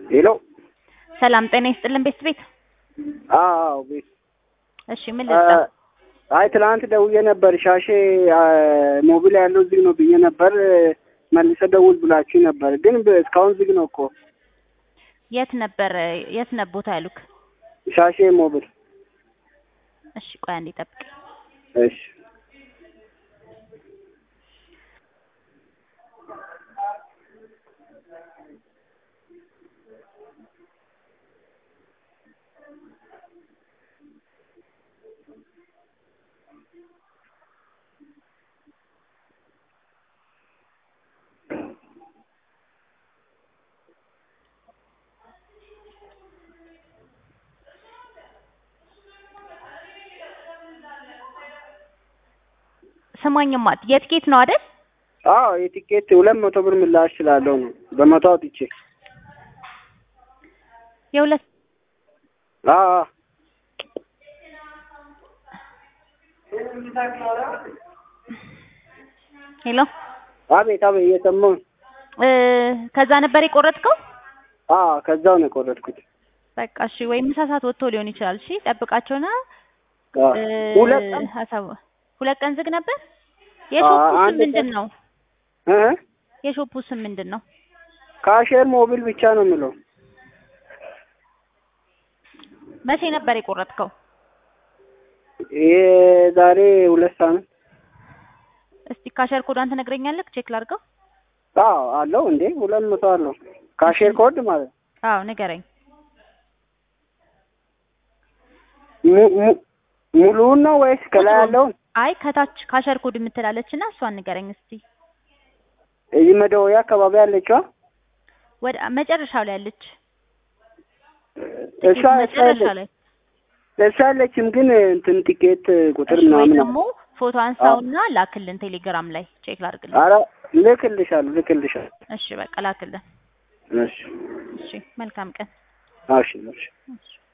ሄሎ ሰላም ጤና ይስጥልን ቤት ቤት አዎ ቤት እሺ ምን ልስጣ አይ ትናንት ደውዬ ነበር ሻሼ ሞቢል ያለው ዝግ ነው ብዬ ነበር መልሰ ደውል ብላችሁ ነበር ግን በ- እስካሁን ዝግ ነው እኮ የት ነበር የት ነበር ቦታ ያሉክ ሻሼ ሞቢል እሺ ቆይ አንዴ ጠብቅ እሺ ስማኝማ የትኬት ነው አይደል አዎ የቲኬት ሁለት መቶ ብር ምላሽ ስላለው ነው በመቶ አውጥቼ የሁለት አዎ አዎ ሄሎ አቤት አቤት እየሰማሁ ነው። እ ከዛ ነበር የቆረጥከው አዎ ከዛው ነው የቆረጥኩት በቃ እሺ ወይ ምሳ ሰዓት ወጥቶ ሊሆን ይችላል እሺ ጠብቃቸውና አዎ እ ሁለት ቀን ሀሳብ ሁለት ቀን ዝግ ነበር የሾፑ ስም አንድ ምንድን ቀን- ነው እ የሾፑ ስም ምንድን ነው ካሼር ሞቢል ብቻ ነው የምለው መቼ ነበር የቆረጥከው የዛሬ ሁለት ሳምንት እስቲ ካሸር ኮዷን ትነግረኛለህ ቼክ ላድርገው አዎ አለው እንዴ ሁለት መቶ አለው ካሼር ኮድ ማለት ነው አዎ ንገረኝ mu- mu- ሙሉውን ነው ወይስ ከላይ ቁጥሩን። ያለውን? አይ ከታች ካሸር ኮድ የምትላለች እና እሷን ንገረኝ እስቲ እዚህ መደወያ አካባቢ ያለችዋ ወደ መጨረሻው ላይ ያለች እሷ ጥቂት መጨረሻ እሷ ላይ እሷ ያለችም ግን እንትን ቲኬት ቁጥር እሺ ወይ ምናምን ደግሞ ፎቶ አንሳውና ላክልን ቴሌግራም ላይ ቼክ ላድርግልን አረ ልክልሻለሁ ልክልሻለሁ እሺ በቃ ላክልን እሺ እሺ መልካም ቀን እሺ እሺ እሺ